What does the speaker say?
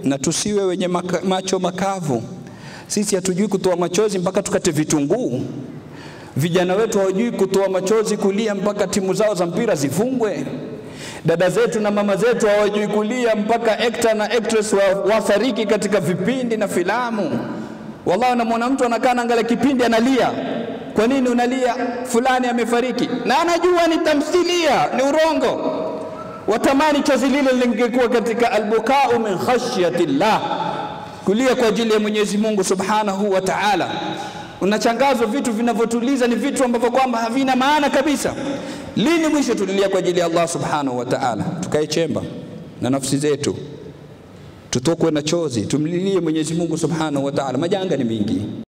na tusiwe wenye maka, macho makavu. Sisi hatujui kutoa machozi mpaka tukate vitunguu. Vijana wetu hawajui kutoa machozi kulia mpaka timu zao za mpira zifungwe. Dada zetu na mama zetu hawajui kulia mpaka actor na actress wafariki wa katika vipindi na filamu. Wallahi, unamwona mtu anakaa naangalia kipindi analia. Kwa nini unalia? Fulani amefariki, na anajua ni tamthilia, ni urongo. Watamani chozi lile lingekuwa katika albukau min khashyati llah, kulia kwa ajili ya Mwenyezi Mungu subhanahu wa ta'ala. Unachangazwa vitu vinavyotuliza, ni vitu ambavyo kwamba havina maana kabisa. Lini mwisho tulilia kwa ajili ya Allah subhanahu wa ta'ala? Tukae chemba na nafsi zetu, tutokwe na chozi, tumlilie Mwenyezi Mungu subhanahu wa ta'ala. Majanga ni mingi.